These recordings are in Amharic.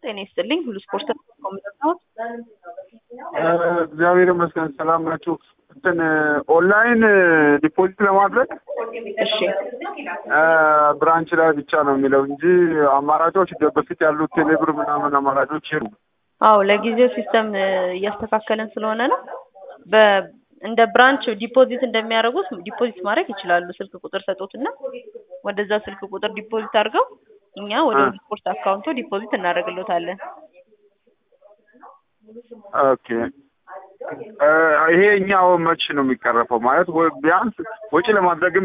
ጤና ይስጥልኝ። ሁሉ ስፖርት ኮሚሽን እግዚአብሔር ይመስገን ሰላም ናችሁ። እንትን ኦንላይን ዲፖዚት ለማድረግ እሺ ብራንች ላይ ብቻ ነው የሚለው እንጂ አማራጮች በፊት ያሉት ቴሌብር ምናምን አማራጮች የሉ። አዎ ለጊዜው ሲስተም እያስተካከልን ስለሆነ ነው። በ እንደ ብራንች ዲፖዚት እንደሚያደርጉት ዲፖዚት ማድረግ ይችላሉ። ስልክ ቁጥር ሰጡትና ወደዛ ስልክ ቁጥር ዲፖዚት አድርገው እኛ ወደ ሁሉ ስፖርት አካውንቶ ዲፖዚት እናደርግሎታለን። ኦኬ ይሄ እኛው መች ነው የሚቀረፈው? ማለት ወ- ቢያንስ ወጪ ለማድረግም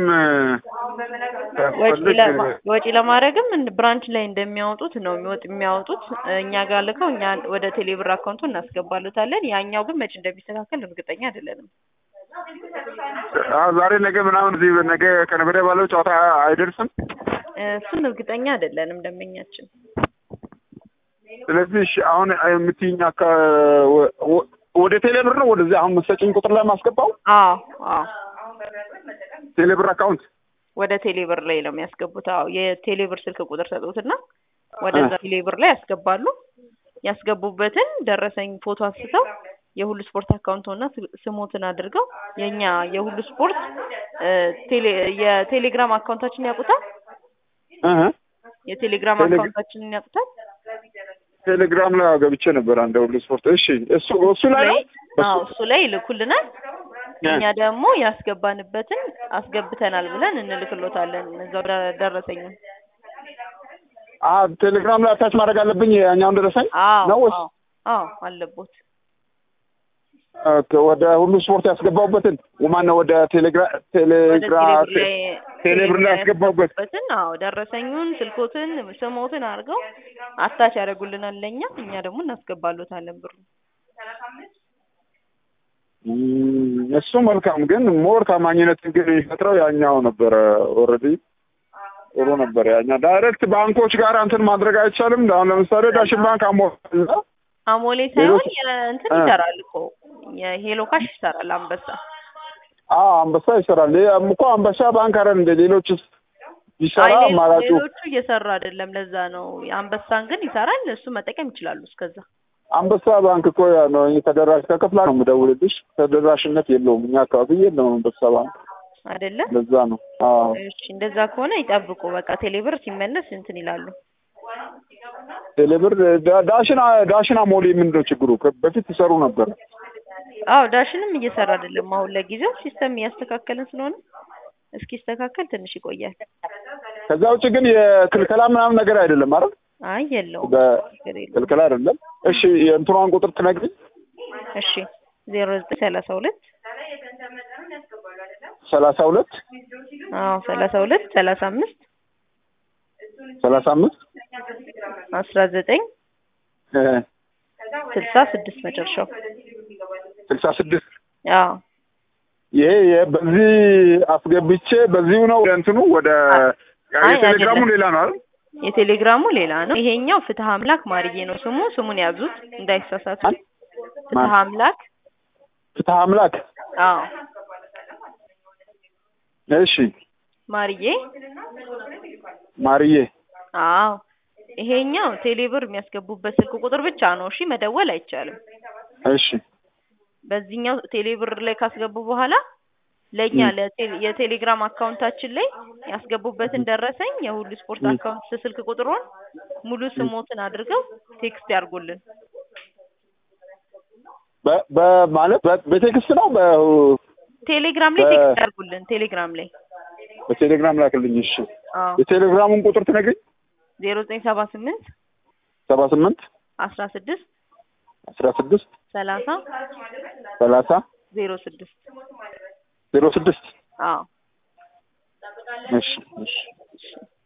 ወጪ ሲያስፈልግ ለማ- ወጪ ለማድረግም እንደ ብራንች ላይ እንደሚያወጡት ነው የሚወጥ የሚያወጡት እኛ ጋር ልከው እኛ ወደ ቴሌብር አካውንቱ እናስገባሉታለን። ያኛው ግን መች እንደሚስተካከል እርግጠኛ አይደለንም። አዎ፣ ዛሬ ነገ ምናምን እዚህ ነገ ከነገ ወዲያ ባለው ጨዋታ አይደርስም። እሱን እርግጠኛ አይደለንም ደንበኛችን። ስለዚህ እሺ፣ አሁን የምትይኝ አካ ወ- ወ- ወደ ቴሌብር ነው ወደዚህ አሁን መሰጭኝ ቁጥር ላይ ማስገባው አዎ አዎ ቴሌብር አካውንት ወደ ቴሌብር ላይ ነው የሚያስገቡት። አዎ የቴሌብር ስልክ ቁጥር ሰጡትና ወደዛ ቴሌብር ላይ ያስገባሉ። ያስገቡበትን ደረሰኝ ፎቶ አንስተው የሁሉ ስፖርት አካውንቶና ስሞትን አድርገው የኛ የሁሉ ስፖርት እ፣ ቴሌ የቴሌግራም አካውንታችን ያውቁታል። እህ የቴሌግራም ቴሌ- አካውንታችንን ያውቁታል። ቴሌግራም ላይ ገብቼ ነበር አንድ ሁሉ ስፖርት። እሺ፣ እሱ እሱ ላይ ነው አዎ እሱ ላይ ይልኩልናል። እኛ ደግሞ ያስገባንበትን አስገብተናል ብለን እንልክሎታለን። እዛው ደ- ደረሰኙን አ ቴሌግራም ላይ አታች ማድረግ አለብኝ ያኛውን ደረሰኝ አዎ ነው ወይስ አዎ አዎ አለቦት ኦኬ፣ ወደ ሁሉ ስፖርት ያስገባሁበትን ማን ነው ወደ ቴሌግራም ወደ ቴሌግራም ቴሌብር ላይ ቴሌብር ላይ ያስገባሁበት ያስገቡበትን አዎ ደረሰኙን፣ ስልኮትን፣ ስሞትን አድርገው አታች ያደርጉልናል ለእኛ እኛ ደግሞ እናስገባሎታለን ብሩ። እም፣ እሱ መልካም ግን ሞር ታማኝነትን ግን የሚፈጥረው ያኛው ነበረ። ኦልሬዲ ጥሩ ነበር ያኛው። ዳይሬክት ባንኮች ጋር እንትን ማድረግ አይቻልም። አሁን ለምሳሌ ዳሽን ባንክ አሞላ አሞሌ ሳይሆን ሌሎች- የእንትን እ። ይሰራል እኮ የሄሎ ካሽ ይሰራል አንበሳ። አዎ አንበሳ ይሰራል። ይሄም እኮ አንበሳ ባንክ አይደል እንደ ሌሎች ይሰራ አይ ሌሎ- አማራጩ ሌሎቹ እየሰሩ አይደለም። ለዛ ነው የአንበሳን ግን ይሰራል። እሱ መጠቀም ይችላሉ። እስከዛ አንበሳ ባንክ እኮ ያ ነው ተደራሽ ከክፍላ ነው የምደውልልሽ። ተደራሽነት የለውም እኛ አካባቢ የለውም አንበሳ ባንክ። አይደለ? ለዛ ነው። አዎ እሺ እንደዛ ከሆነ ይጠብቁ። በቃ ቴሌብር ሲመለስ እንትን ይላሉ። ቴሌብር ዳ- ዳሽን ዳሽን አሞሌ ምንድን ነው ችግሩ? ከ- በፊት ይሰሩ ነበር። አዎ ዳሽንም እየሰራ አይደለም። አሁን ለጊዜው ሲስተም እያስተካከልን ስለሆነ እስኪስተካከል ትንሽ ይቆያል። ከዛ ውጭ ግን የክልከላ ምናምን ነገር አይደለም አይደል? አይ የለውም በ- ችግር የለውም። ክልከላ አይደለም። እሺ የእንትኗን ቁጥር ትነግሪኝ? እሺ ዜሮ ዘጠኝ ሰላሳ ሁለት ሰላሳ ሁለት አዎ ሰላሳ ሁለት ሰላሳ አምስት ሰላሳ አምስት አስራ ዘጠኝ እ ስልሳ ስድስት መጨረሻው። ስልሳ ስድስት አዎ ይሄ የ- በዚህ አስገብቼ በዚሁ ነው ወደ እንትኑ ወደ አይ የቴሌግራሙ አይደለም። ሌላ ነው አይደል? የቴሌግራሙ ሌላ ነው። ይሄኛው ፍትህ አምላክ ማርዬ ነው ስሙ። ስሙን ያዙት እንዳይሳሳቱ። ማን? ፍትህ አምላክ ፍትሐ አምላክ አዎ እሺ ማርዬ ማርዬ አዎ ይሄኛው ቴሌብር የሚያስገቡበት ስልክ ቁጥር ብቻ ነው። እሺ መደወል አይቻልም። እሺ በዚህኛው ቴሌብር ላይ ካስገቡ በኋላ ለእኛ ም። ለቴሌ- የቴሌግራም አካውንታችን ላይ ያስገቡበትን ደረሰኝ የሁሉ ስፖርት ም። አካውንት ስልክ ቁጥሩን ሙሉ ስሞትን አድርገው ቴክስት ያርጉልን። በ- በማለት በ- በቴክስት ነው በ ቴሌግራም ላይ በ- ቴክስት ያርጉልን። ቴሌግራም ላይ በቴሌግራም ላክልኝ። እሺ አዎ የቴሌግራሙን ቁጥር ትነግሪኝ? ዜሮ ዘጠኝ ሰባ ስምንት ሰባ ስምንት አስራ ስድስት አስራ ስድስት ሰላሳ ሰላሳ ዜሮ ስድስት ዜሮ ስድስት አዎ እሺ እሺ እሺ